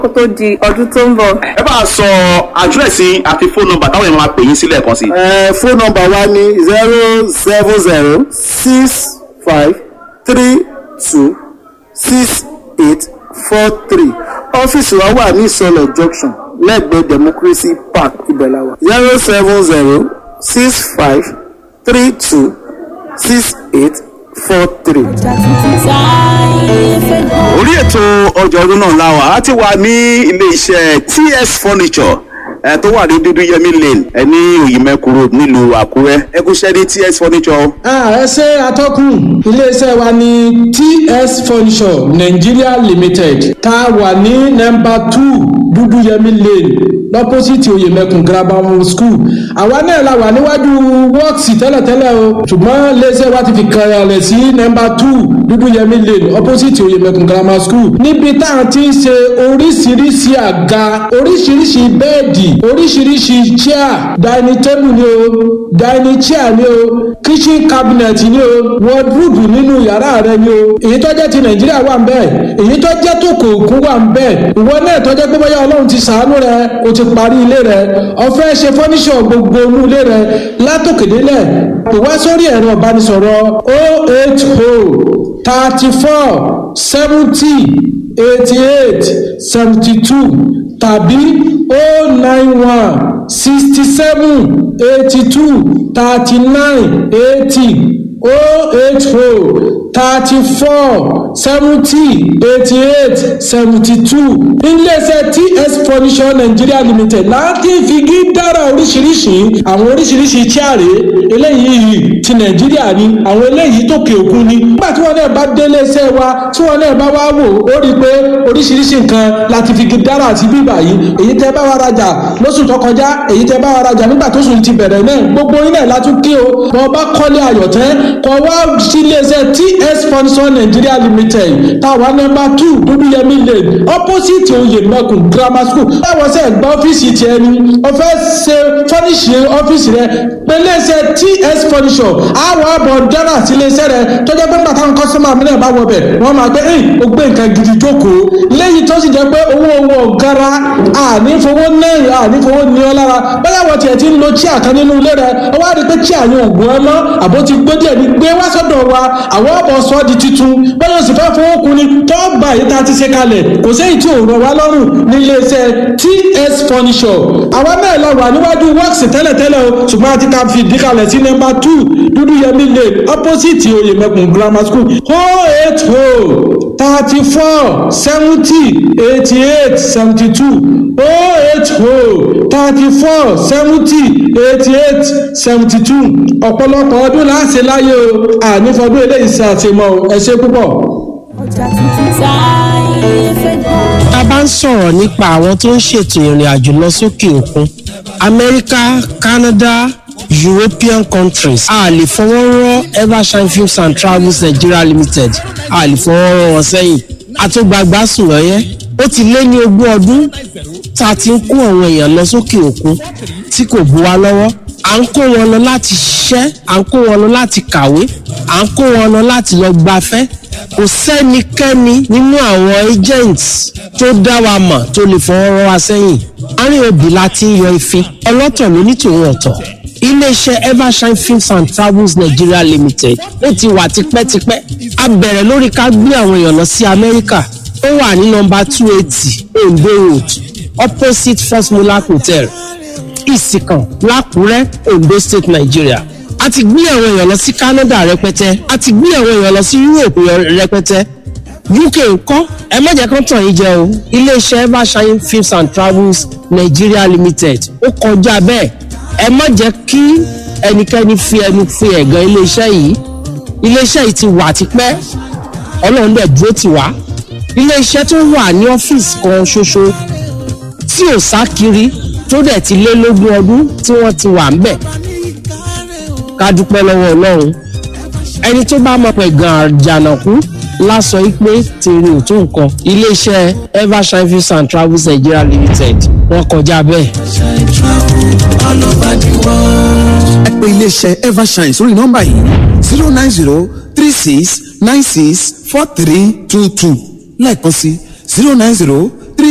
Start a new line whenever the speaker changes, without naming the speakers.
kó tó di ọdún tó ń bọ̀.
ẹ bá a sọ àdírẹ́sì àti fóònù nọ́mbà táwọn èèyàn máa pè yín sílẹ̀ kan sí.
ẹ fóònù nọ́mbà wa ní zero seven zero six five three two six eight four three ọ́fíìsì wa wà ní ìsọlọ̀ junction lẹ́gbẹ̀ẹ́ democracy park ibẹ̀láwa zero seven zero six five three two six eight four three.
orí ètò ọjà ọdún náà láwà á ti wà ní ilé iṣẹ́ ts furniture ẹ tó wà ní dúdú yẹmí lane ẹ ní òyìnbẹ́kù road nílùú àkúrẹ́ ẹ kú ṣẹ́ ní ts furniture.
ẹ ṣe atọ́kùn iléeṣẹ́ wa ní ts furniture nigeria limited tá a wà ní nọmba two dúdú yẹmí lane lọ́pọ́sìtì oyèmẹkùn grammar school àwa náà la wà níwájú wọ́ọ̀sì tẹ́lẹ̀tẹ́lẹ̀ o ṣùgbọ́n iléeṣẹ́ wa ti fi kalẹ̀ sí nọmba two dúdú yẹmí lane opposite oyèmẹkùn grammar school níbi tá a ti ń ṣe oríṣiríṣi àga oríṣiríṣi bẹ́ẹ̀dì oríṣiríṣi chair dining table ni o dining chair ni o kitchen cabinet ni o wardrobe nínú yàrá rẹ ni o èyí tó jẹ́ ti nàìjíríà wà ń bẹ́ẹ̀ èyí tó jẹ́ tó kò kún wà ń bẹ́ẹ̀ ìwọ náà tó jẹ́ pé bóyá ọlọ́run ti sàánú rẹ o ti parí ilé rẹ ọ̀fẹ́ ṣe fọ́níṣọ̀ gbogbo inú ilé rẹ látòkèdélẹ̀ ìwá sórí ẹ̀rọ ìbánisọ̀rọ̀ o eight o thirty four seventy eighty eight seventy two tàbí o nine one sixty seven eighty two thirty nine eighty o eight o thirty four seventy eighty eight seventy two iléeṣẹ́ ts furniture nigeria limited láti figi dára oríṣiríṣi àwọn oríṣiríṣi chaare eléyìí ti nàìjíríà ni àwọn eléyìí tó kè òkun ni nígbà tí wọn náà bá dé iléeṣẹ́ wa tí wọn náà bá wá wò ó rí i pé oríṣiríṣi nǹkan láti figi dára àti bíbà yìí èyí tẹ́ bá wa rajà lóṣù tó kọjá èyí tẹ́ bá wa rajà nígbà tó sùn ti bẹ̀rẹ̀ náà gbogbo yín náà látún kí o bọ́ bá kọ́lé ayọ̀tẹ́ kọ́ wá sí iléeṣẹ́ ts furniture nigeria limited táwa nọmba two dúdúyẹmí lane opposite oyèmẹkùn grammar school táwọn sẹ gba ọ́fíìsì tiẹ̀ ni ọ̀fẹ́ ṣe fọ́níṣì ọ́fíìsì rẹ pẹ̀lẹ́sẹ̀ ts furniture àwọn àbọ̀ dára sí iléeṣẹ́ rẹ tọ́jọ́ pé bàtà ń kọ́sọ́mà mi náà bá wọ bẹ̀ wọ́n máa gbé ẹ̀yìn ó gbé nǹkan gidi jókòó lẹ́yìn tó sì jẹ́ pé owó owó ọ̀gára ànífowó náírà ànífowó ní ọ lára bẹ́ẹ̀ wọ́n tiẹ̀ ti ń lo chíà kan nínú ilé rẹ ọwọ́ àti pé chíà yẹn ògùn ẹ mọ́ àbó ti gbé díẹ̀ ní gbé wá sọ́dọ̀ wa àwọn ọ̀bọ̀ sọ di titun bẹ́ẹ̀ yóò sì fẹ́ fowó kun ni tó gbà yìí tá a ti ṣe kalẹ̀ kò séyìí tí ò rọ̀ wá lọ́rùn ní iléeṣẹ́ ts furniture àwa náà lọ wà níwájú works tẹ́lẹ̀tẹ́lẹ̀ o ṣùgbọ́n a ti ka fi ìdíkalẹ̀ sí nọ́mbà two dúdú yẹmí lane opposite oyèmẹkùn grammar school oh eight oh thirty four seventy eighty eight seventy two oh eight oh thirty four seventy eighty eight seventy two ọ̀pọ̀lọpọ̀ ọdún láti láyé o ànífọdún eléyìí ṣe àtìmọ́ ẹ ṣe púpọ̀.
ọjà tuntun táyé fẹ́ gbọ́.
tá a bá ń sọ̀rọ̀ nípa àwọn tó ń ṣètò ìrìn àjò lọ sókè òkun amẹ́ríkà canada european countries a lè fọwọ́ rọ́ evershine films and travels nigeria limited a lè fọwọ́ rọ́ wọn sẹ́yìn àtúgbàgbà sùn lọ́yẹ́ ó ti lé ní ogún ọdún tá a ti ń kó àwọn èèyàn lọ sókè òkun tí kò bu wa lọ́wọ́ à ń kó wọn lọ láti ṣiṣẹ́ à ń kó wọn lọ láti kàwé à ń kó wọn lọ láti lọ gbafẹ́ kò sẹ́nikẹ́ni nínú àwọn agents tó dá wa mọ̀ tó lè fọwọ́ rọ́ wa sẹ́yìn àárín òbí la ti ń yọ ìfín ọlọ́tọ̀ ló ní tòun ọ̀tọ̀ iléeṣẹ́ evershine films and travels nigeria limited ó ti wà tipẹ́tipẹ́ a bẹ̀rẹ̀ lórí ká gbé àwọn èèyàn lọ sí amẹ́ríkà ó wà ní nọmba two eighty ondo road opposite first mulak hotel ìsìkàn lákùrẹ́ ondo state nigeria a ti gbé àwọn èèyàn lọ sí canada rẹpẹtẹ a ti gbé àwọn èèyàn lọ sí europe rẹpẹtẹ uk ńkọ́ ẹ má jẹ́ kán tàn yín jẹ o iléeṣẹ́ evershine films and travels nigeria limited ó kọjá bẹ́ẹ̀ ẹ má jẹ́ kí ẹnikẹ́ni fi ẹnu fi ẹ̀gàn iléeṣẹ́ yìí iléeṣẹ́ yìí ti wà tipẹ́ ọlọ́run dẹ̀ dúró tì wá iléeṣẹ́ tó wà ní ọ́fíìsì kan ṣoṣo tí ò sá kiri tó dẹ̀ ti lé lógún ọdún tí wọ́n ti wà ń bẹ̀ ká dúpẹ́ lọ́wọ́ ọlọ́run ẹni tó bá mọ̀ pé gan àjànàkú lásọ pé tèrè ò tó nǹkan iléeṣẹ́ evershine films and travels nigeria limited wọ́n kọjá bẹ́ẹ̀.
ẹ pè iléeṣẹ́ evershine sórí nọ́mbà yìí zero nine zero three six nine six four three two two lẹ́ẹ̀kan sí zero nine zero